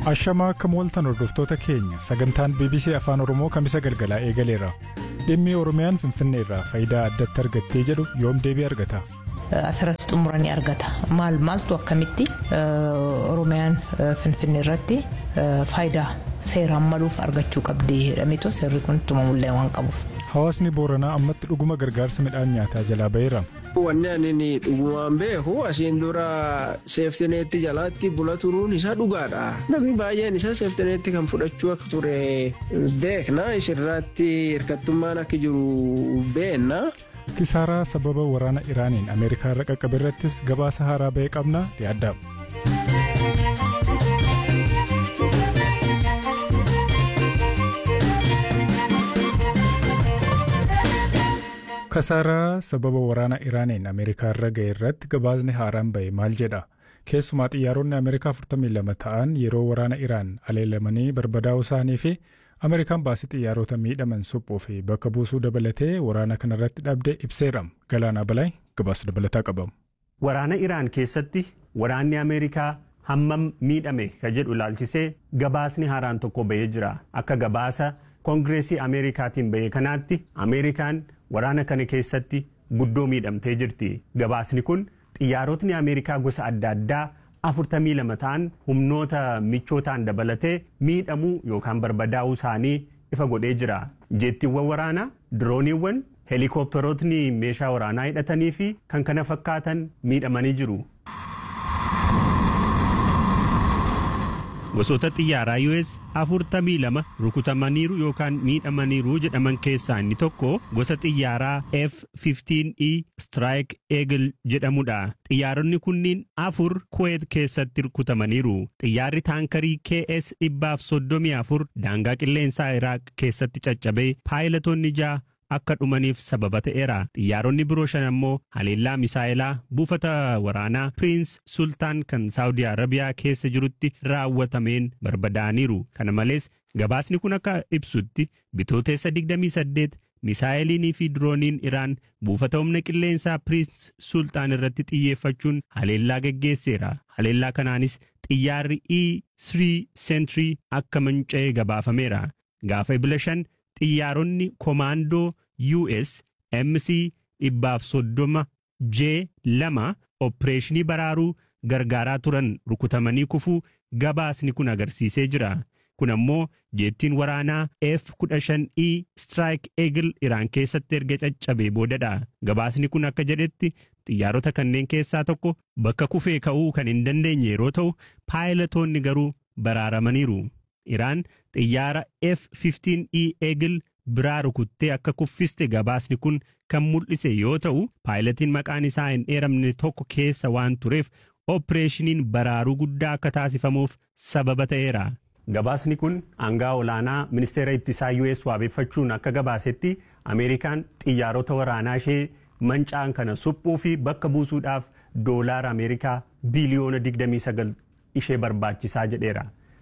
Ashamaa akka mooltan hordoftoota keenya sagantaan BBC Afaan Oromoo kamisa galgalaa eegaleera. Dhimmi Oromiyaan Finfinnee irraa faayidaa addatti argattee jedhu yoom deebii argata? Asirratti xumuranii argata. Maal maaltu akkamitti Oromiyaan Finfinnee irratti faayidaa seeraan maluuf argachuu qabdi jedhameetu seerri kun tumamullee waan qabuuf. Hawaasni Booranaa ammatti dhuguma gargaarsa midhaan nyaataa jalaa baheera. Wanni ani dhugumaan beeku asiin dura seeftineetti jalaatti bula turuun isaa dhugaadha. Namni baay'een isaa seeftineetti kan fudhachuu akka ture beekna. Isirratti hirkattummaan akka jiru beenna. Kisaaraa sababa waraana Iraaniin Ameerikaa irra qaqqabe irrattis gabaasa haaraa bahee qabna yaaddaam. Kasaaraa sababa waraana Iraaniin Ameerikaa irra ga'e irratti gabaasni haaraan bahe maal jedha? Keessumaa xiyyaaronni Ameerikaa 42 ta'an yeroo waraana Iraan aleelamanii barbadaa'uu isaanii fi Ameerikaan baasii xiyyaarota miidhaman suphuu fi bakka buusuu dabalatee waraana kanarratti dhabde ibseera. Galaanaa Balaay gabaasa dabalataa qabamu. Waraana Iraan keessatti waraanni Ameerikaa hammam miidhame ka jedhu ilaalchisee gabaasni haaraan tokko bahee jira. Akka gabaasa Koongireesii Ameerikaatiin bahe kanaatti Ameerikaan waraana kana keessatti guddoo miidhamtee jirti. Gabaasni kun xiyyaarotni Ameerikaa gosa adda addaa afurtamii lama ta'an humnoota michootaan dabalatee miidhamuu yookaan barbadaa'uu isaanii ifa godhee jira. Jeettiiwwan waraanaa, dirooniiwwan, heelikoopterootni meeshaa waraanaa hidhatanii fi kan kana fakkaatan miidhamanii jiru. Gosoota xiyyaaraa US afurtamii lama rukutamaniiru yookaan miidhamaniiru jedhaman keessaa inni tokko gosa xiyyaaraa F-15E Strike Eagle jedhamudha. Xiyyaaronni kunniin afur Kuwait keessatti rukutamaniiru. Xiyyaarri taankarii KS dhibbaaf soddomii afur daangaa qilleensaa Iraaq keessatti caccabee paayilatoonni ja'a akka dhumaniif sababa ta'eera. Xiyyaaronni biroo shan ammoo haleellaa misaa'ilaa buufata waraanaa Piriins Sultaan kan Saawudii Arabiyaa keessa jirutti raawwatameen barbadaa'aniiru. Kana malees gabaasni kun akka ibsutti bitooteessa 28 misaa'eliinii fi dirooniin Iraan buufata humna qilleensaa Piriins Sultaan irratti xiyyeeffachuun haleellaa geggeesseera. Haleellaa kanaanis xiyyaarri E3 Sentry akka manca'ee gabaafameera. Gaafa ebila shan xiyyaaronni komaandoo US MC dhibbaaf soddoma J lama opereeshinii baraaruu gargaaraa turan rukutamanii kufuu gabaasni kun agarsiisee jira. Kun ammoo jeettiin waraanaa F-15E Strike Eagle Iraan keessatti erga caccabee boodadha. Gabaasni kun akka jedhetti xiyyaarota kanneen keessaa tokko bakka kufee ka'uu kan hin dandeenye yeroo ta'u paayilatoonni garuu baraaramaniiru. Iraan xiyyaara F-15E Eagle biraa rukuttee akka kuffiste gabaasni kun kan mul'ise yoo ta'u paayilatiin maqaan isaa hin eeramne tokko keessa waan tureef opereeshiniin baraaruu guddaa akka taasifamuuf sababa ta'eera. Gabaasni kun aangaa olaanaa ministeera ittisaa US waabeeffachuun akka gabaasetti Ameerikaan xiyyaarota waraanaa ishee manca'an kana suphuu fi bakka buusuudhaaf doolaara Ameerikaa biiliyoona 29 ishee barbaachisaa jedheera.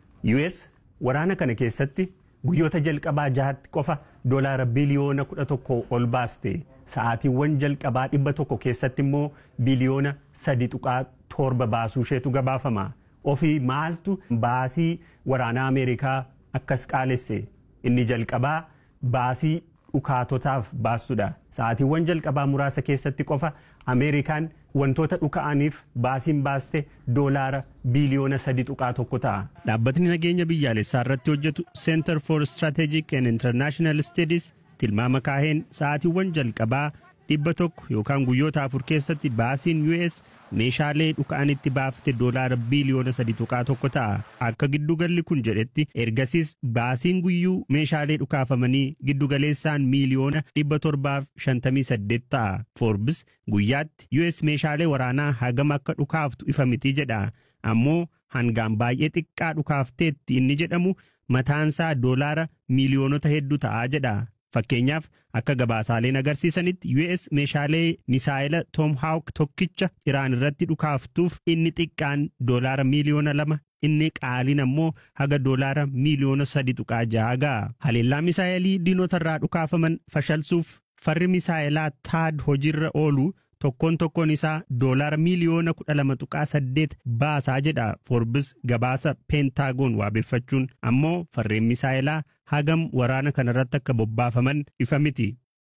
US waraana kana keessatti guyyoota jalqabaa jahatti qofa doolaara biliyoona kudha tokko ol baaste sa'aatiiwwan jalqabaa dhibba tokko keessatti immoo biliyoona sadi tuqaa torba baasuu isheetu gabaafama ofii maaltu baasii waraanaa ameerikaa akkas qaalesse inni jalqabaa baasii dhukaatotaaf baastudha sa'aatiiwwan jalqabaa muraasa keessatti qofa ameerikaan wantoota dhuka'aniif baasiin baaste doolaara biiliyoona sadi tuqaa tokko ta'a. Dhaabbatni nageenya biyyaalessaa irratti hojjetu Center for Strategic and International Studies tilmaama kaaheen sa'aatiiwwan jalqabaa dhibba tokko yookaan guyyoota afur keessatti baasiin US meeshaalee dhuka'anitti baafte doolaara biiliyoona sadi tuqaa tokko ta'a. Akka giddugalli kun jedhetti ergasiis baasiin guyyuu meeshaalee dhukaafamanii giddugaleessaan miiliyoona dhibba torbaaf shantamii saddeet ta'a. Forbes guyyaatti US meeshaalee waraanaa hagam akka dhukaaftu ifa miti jedha. Ammoo hangaan baay'ee xiqqaa dhukaafteetti inni jedhamu mataansaa doolaara miiliyoonota hedduu ta'a jedha. Fakkeenyaaf akka gabaasaaleen agarsiisanitti US meeshaalee misaayila Tomahawk tokkicha Iraan irratti dhukaaftuuf inni xiqqaan doolaara miiliyoona lama inni qaaliin ammoo haga doolaara miiliyoona sadi tuqaa ja'a ga'a. Haleellaa misaayilii diinota irraa dhukaafaman fashalsuuf farri misaayilaa taad hojiirra oolu tokkoon tokkoon isaa doolaara miiliyoona kudha lama tuqaa saddeet baasaa jedha Forbis gabaasa peentaagoon waabeffachuun ammoo farreen misaa'ilaa hagam waraana kanarratti akka bobbaafaman ifa miti.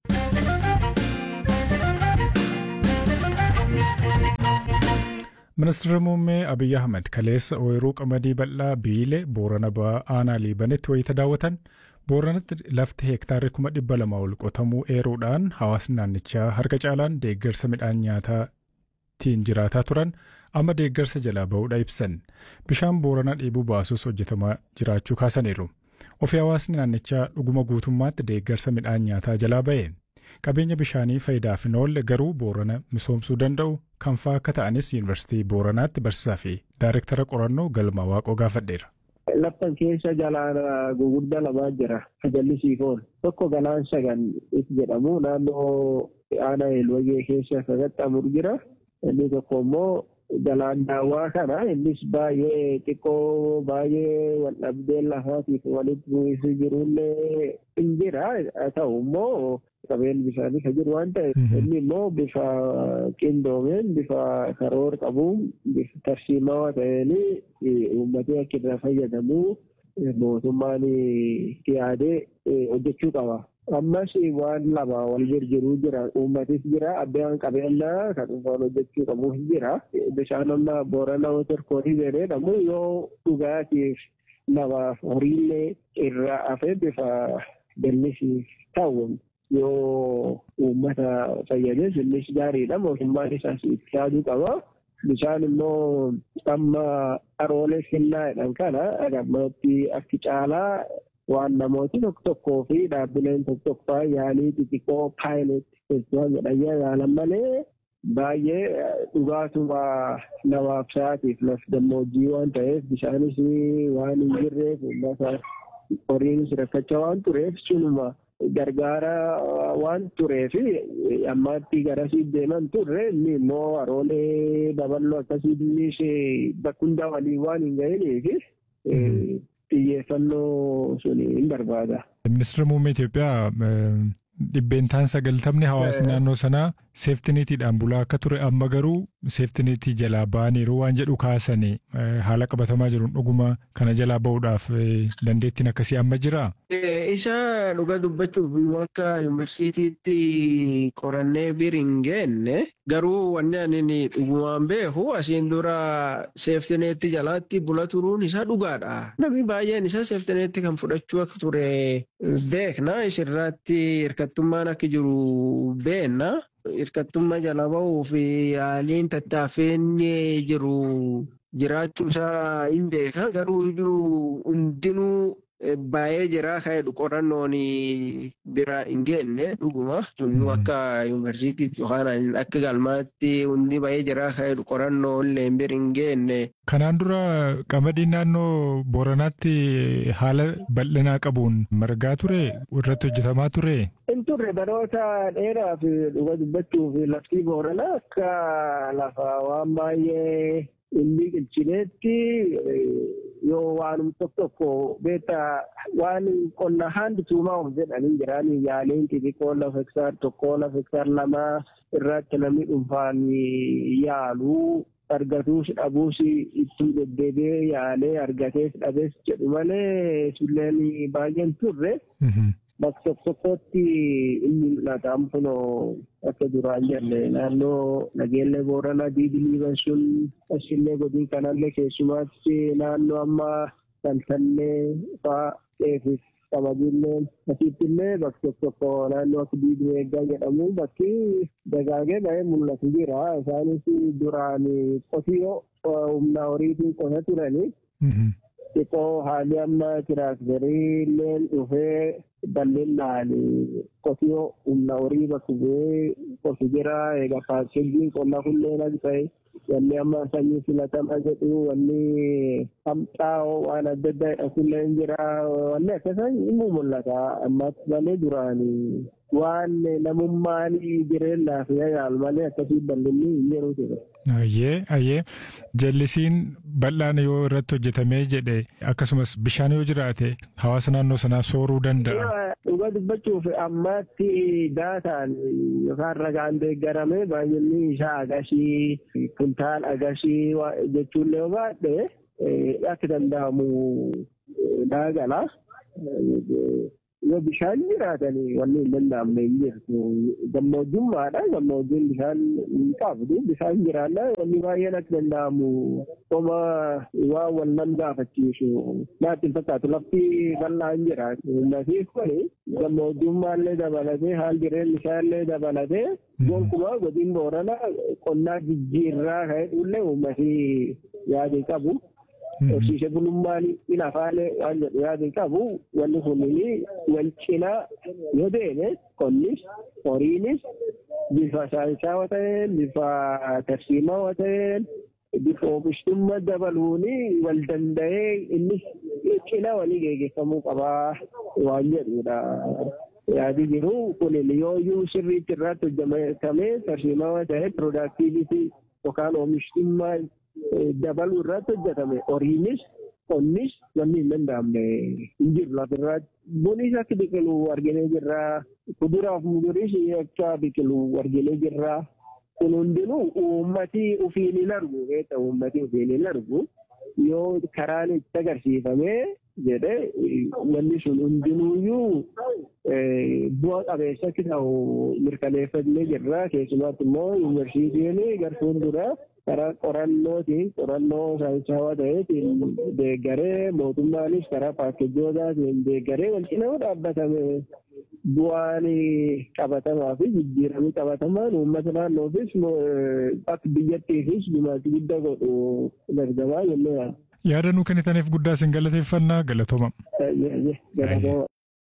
Ministeerri muummee Abiyyi Ahmed kaleessa ooyiruu qamadii bal'aa biilee Boorana Ba'aa Aanaa Liibanitti wayita daawwatan Booranatti lafti heektaarri kuma dhibba lama ol qotamuu eeruudhaan hawaasni naannichaa harka caalaan deeggarsa midhaan nyaataatiin jiraataa turan amma deeggarsa jalaa ba'uudha ibsan. Bishaan Boorana dhiibuu baasus hojjetamaa jiraachuu kaasaniiru. Ofii hawaasni naannichaa dhuguma guutummaatti deeggarsa midhaan nyaataa jalaa ba'e. Qabeenya bishaanii faayidaaf hin oolle garuu Boorana misoomsuu danda'u kan fa'aa akka ta'anis Yuunivarsiitii Booranaatti barsiisaa fi Daayirektara qorannoo Galma Waaqoo gaafadheera. Laffan keessa jalaan guguddaa lamaa jira. Jallisiifoon tokko galaan sagan itti jedhamu naannoo aanaa eelwagee keessa qaxxaamur jira. Inni tokko immoo galaan daawwaa kana innis baay'ee xiqqoo baay'ee wal dhabdeen lafaatiif walitti bu'iinsi jirullee hin jira. Haa ta'u immoo qabeen bishaanii kan jiru waan ta'eef inni immoo bifa qindoomeen bifa karoora qabuun bifa tarsiimaawaa ta'een uummatni akka irraa fayyadamu mootummaan yaadee hojjechuu qaba. Ammas waan lama wal jirjiruu jira. Uummatis jira. Abbaan qabeenyaa kan dhuunfaan hojjechuu qabu jira. Bishaan amma boorana water koorii jedhamu yoo dhugaatiif namaaf horiillee irraa hafee bifa jallisiif ta'u yoo uummata fayyades innis gaariidha. Mootummaan isaas itti yaaduu qaba. Bishaan immoo amma aroolee finnaadhaan kana gammatti akki caalaa waan namooti tokko tokkoo fi dhaabbileen tokko tokko yaalii xixiqqoo paayilet festivaal jedhanii yaalan malee baay'ee dhugaatuma namaaf sa'aatiif laf gammoojjii waan ta'eef bishaanis waan hin jirreef uummata horiinis rakkachaa waan tureef sunuma gargaara waan tureef ammaatti garasii deeman turre inni immoo aroolee daballoo akkasii bakka hunda waliin waan hin ga'iniif xiyyeeffannoo sun hin barbaada. Ministeera muummee Itoophiyaa dhibbeentaan sagaltamni hawaasni naannoo sanaa seeftiniitiidhaan bulaa akka ture amma garuu seeftiniitii jalaa ba'aniiru waan jedhu kaasanii haala qabatamaa jiruun dhuguma kana jalaa ba'uudhaaf dandeettiin akkasii amma jiraa? Isa dhuga dubbachuuf akka yuunivarsiitiitti qorannee bir hin geenne garuu wanni ani dhugumaan beeku asiin dura seeftineetti jalaatti bula turuun isaa dhugaadha. Namni baay'een isaa seeftineetti kan fudhachuu akka ture beekna isirratti hirkattummaan akka jiru beenna. Hirkattummaa jala bahuu fi haaliin tattaaffeen jiru jiraachuu isaa hin beeka garuu hundinuu baay'ee jira ka'edhu qorannoon bira hin geenne dhuguma sunnu akka yuunivarsiitiitti yookaan akka galmaatti hundi baay'ee jira ka'edhu qorannoo illee bira hin geenne. Kanaan dura qamadiin naannoo Booranaatti haala bal'inaa qabuun margaa ture irratti hojjetamaa ture. Hin turre baroota dheeraa fi dhuga dubbachuuf laftii Booranaa akka lafa waan baay'ee inni qilchineetti yoo waanum tokko tokko beekta waan qonna haandi tuumaa jedhanii jiran yaaliin xixiqqoo lafa hektaar tokkoo lafa hektaar lamaa irratti namni dhuunfaan yaalu argatuus dhabuus ittiin deddeebi'ee yaalee argatees dhabees jedhu malee sulleen baay'een turre. bakka tokko tokkotti inni mul'ata kunoo akka duraan jenne naannoo nageellee booranaa diidiliiban sun asillee godii kanallee keessumaatti naannoo amma taltallee faa qeefis qamadiillee asiittillee bakka tokko tokko naannoo akka diiduu eeggaa jedhamu bakki dagaagee ba'ee mul'atu jira isaanis duraan qotiyyoo humna horiitiin qota turanii. xiqqoo haalli amma tiraaktarii illee dhufee bal'inaan qotiyyoo humna horii bakka bu'ee qotu jira egaa paakkeejiin qonnaa kunneen akka ta'e wanni amma sanyii filatamaa jedhu wanni hamxaa'oo waan adda addaa jedhamu illee jira wanni akkasaan inni mul'ata ammas malee duraan waan namummaan jireenya fi yaal malee akkasii bal'inni hin jiru ture. Ayyee ayyee jallisiin bal'aan yoo irratti hojjetamee jedhe akkasumas bishaan yoo jiraate hawaasa naannoo sanaa sooruu danda'a. Dhuga dubbachuuf ammaatti daataan yookaan ragaan deeggaramee baay'inni isaa agashii kuntaal agashii jechuun yoo baadhe akka danda'amu daagala. yoo bishaan jiraatanii wanni hin danda'amne hin jirtu gammoojjummaadha gammoojjiin bishaan hin qabdu bishaan jiraanna wanni baay'een akka danda'amu qoma waan wal nan gaafachiisu naatti hin fakkaatu lafti bal'aan jiraatu ummatiif kuni gammoojjummaallee dabalatee haal jireenya isaallee dabalatee gonkumaa godin boorana qonnaa jijjiirraa ka'edhullee ummatii yaadii qabu. horsiise bulummaan in afaalee waan jedhu yaadin qabu wanni kunniin wal cinaa yoo deeme qonnis horiinis bifa saayinsaawaa ta'een bifa tarsiimaawaa ta'een bifa oomishtummaa dabaluun wal danda'ee innis cinaa walii geggeeffamuu qabaa waan jedhudha. Yaadi jiru kunin yooyyuu sirriitti irratti hojjetamee tarsiimaawaa ta'ee piroodaaktiivitii yookaan oomishtummaa dabaluu irratti hojjetame horiinis qonnis wanni hin danda'amne hin jiru lafirratti bunis akka biqilu arginee jirra kuduraaf muduriis akka biqilu arginee jirra kun hundinuu uummatii ufiin hin argu beekta uummatii ufiin hin argu yoo karaan itti agarsiifamee jedhe wanni sun hundinuuyyuu bu'a qabeessa akka ta'u mirkaneeffannee jirra keessumaatti immoo yuunivarsiitiin gartuun dura karaa qorannootiin qorannoo saayinsaawaa ta'eetiin deeggaree mootummaanis karaa paakkejootaatiin deeggaree wal cinaa dhaabbatame bu'aan qabatamaa fi jijjiiramni qabatamaan uummata naannoofis akka biyyattiifis gumaacha guddaa godhu dargamaa jennee Yaada nuu kennitaniif guddaa isin galateeffannaa galatooma. Galatooma.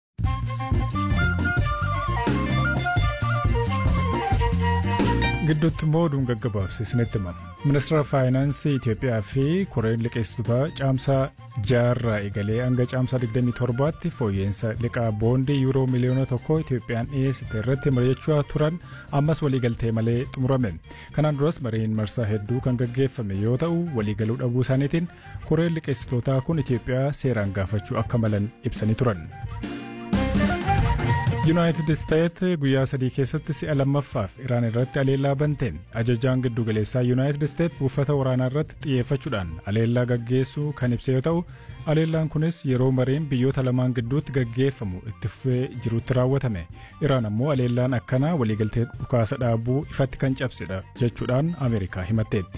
gidduutti immoo oduun gaggabaabse isinitti himama. Ministeera Faayinaansii Itoophiyaa fi Koreen liqeessitoota caamsaa jaarraa eegalee hanga caamsaa 27tti fooyya'insa liqaa boondii yuuroo miliyoona tokko Itoophiyaan dhiyeessite irratti mari'achaa turan ammas waliigaltee malee xumurame. Kanaan duras mariin marsaa hedduu kan gaggeeffame yoo ta'u waliigaluu dhabuu isaaniitiin Koreen liqeessitootaa kun Itoophiyaa seeraan gaafachuu akka malan ibsanii turan. yuunaayitid isteet guyyaa sadii keessatti si'a lammaffaaf iraan irratti aleellaa bante ajajaan giddu galeessaa yuunaayitid isteet buufata waraanaa irratti xiyyeeffachuudhaan aleellaa gaggeessuu kan ibse yoo ta'u aleellaan kunis yeroo mariin biyyoota lamaan gidduutti gaggeeffamu itti fufee jirutti raawwatame iraan ammoo aleellaan akkanaa waliigaltee dhukaasa dhaabuu ifatti kan cabsedha jechuudhaan ameerikaa himatteetti.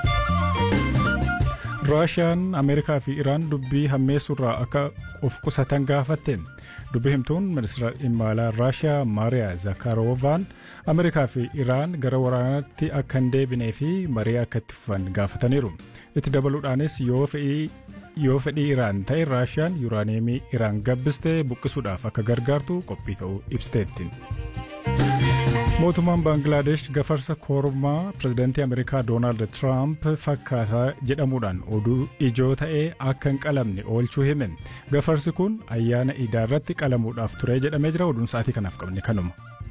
raashiyaan ameerikaa fi iraan dubbii hammeessuurraa akka of qusatan gaafatte dubbii himtuun ministeera dhimma alaa raashiyaa maariyaa zakaaroovaan ameerikaa fi iraan gara waraanaatti akka hin deebinee fi marii akka itti fufan gaafataniiru itti dabaluudhaanis yoo fedhii yoo fedhii iraan ta'e raashiyaan yuuraaniyeemii iraan gabbistee buqqisuudhaaf akka gargaartu qophii ta'uu ibsiteetti. mootummaan baangilaadesh gafarsa kormaa pirezidaantii ameerikaa doonaald tiraamp fakkaataa jedhamuudhaan oduu ijoo ta'ee akka hin qalamne oolchuu hime gafarsi kun ayyaana iidaa irratti qalamuudhaaf ture jedhamee jira oduun sa'aatii kanaaf qabne kanuma.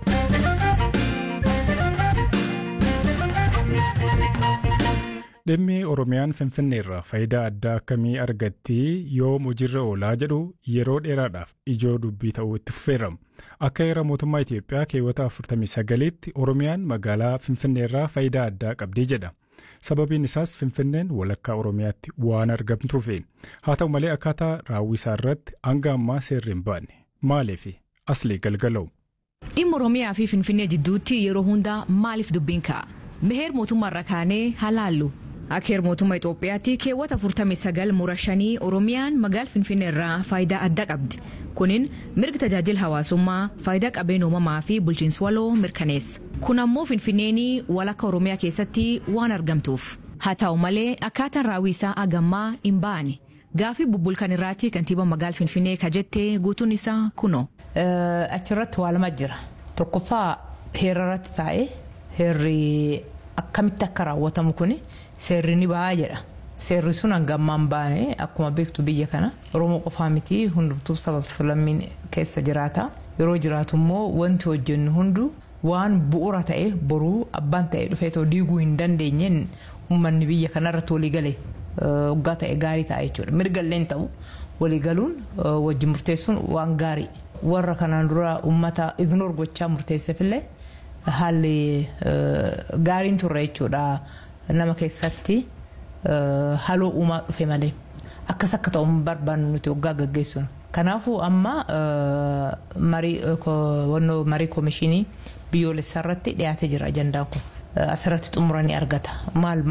dhimmi oromiyaan finfinnee irraa faayidaa addaa akkamii argatti yoom hojiirra oolaa jedhu yeroo dheeraadhaaf ijoo dubbii ta'uu itti fufeeramu akka heera mootummaa Itoophiyaa keewwata 49tti oromiyaan magaalaa finfinnee irraa faayidaa addaa qabdii jedha sababiin isaas finfinneen walakkaa oromiyaatti waan argamtuufi haa ta'u malee akkaataa raawwisaa irratti hanga ammaa seerri hin baanne maaliif asli galgala'u. dhimma oromiyaa fi finfinnee jidduutti yeroo hundaa maaliif dubbiin ka'a meheer mootummaarra kaanee halaallu. Akka heera mootummaa Itoophiyaatti keewwata 49 mura shanii Oromiyaan magaala Finfinnee irraa faayidaa adda qabdi. Kunin mirga tajaajila hawaasummaa, faayidaa qabeenya uumamaa fi bulchiinsa waloo mirkaneessa. Kun ammoo Finfinneen walakka Oromiyaa keessatti waan argamtuuf. Haa ta'u malee akkaataan raawwisaa agammaa hin baane. Gaafii bubbulkan irraatti kantiibaa magaala Finfinnee ka jettee guutuun isaa kunoo. Achirratti waa lama jira. Tokkoffaa heera irratti taa'ee heerri akkamitti akka raawwatamu kuni. seerri ni ba'a jedha seerri sun hangammaan baane akkuma beektu biyya kana oromoo qofaa miti hundumtuu sabaaf lammiin keessa jiraata yeroo jiraatu immoo wanti hojjennu hundu waan bu'uura ta'e boruu abbaan ta'e dhufeetoo diiguu hin dandeenyeen uummanni biyya kanarratti walii galee waggaa ta'e gaarii ta'a jechuudha mirgallee hin ta'u walii galuun wajjin murteessuun waan gaarii warra kanaan dura uummata ignoor gochaa murteesseefillee haalli gaariin turre jechuudha nama keessatti haloo uumaa dhufe malee akkas akka ta'u barbaannu nuti waggaa gaggeessuun. Kanaafuu amma marii koomishinii biyyoolessaa irratti dhiyaatee jira ajandaan kun asirratti xumuranii argata maal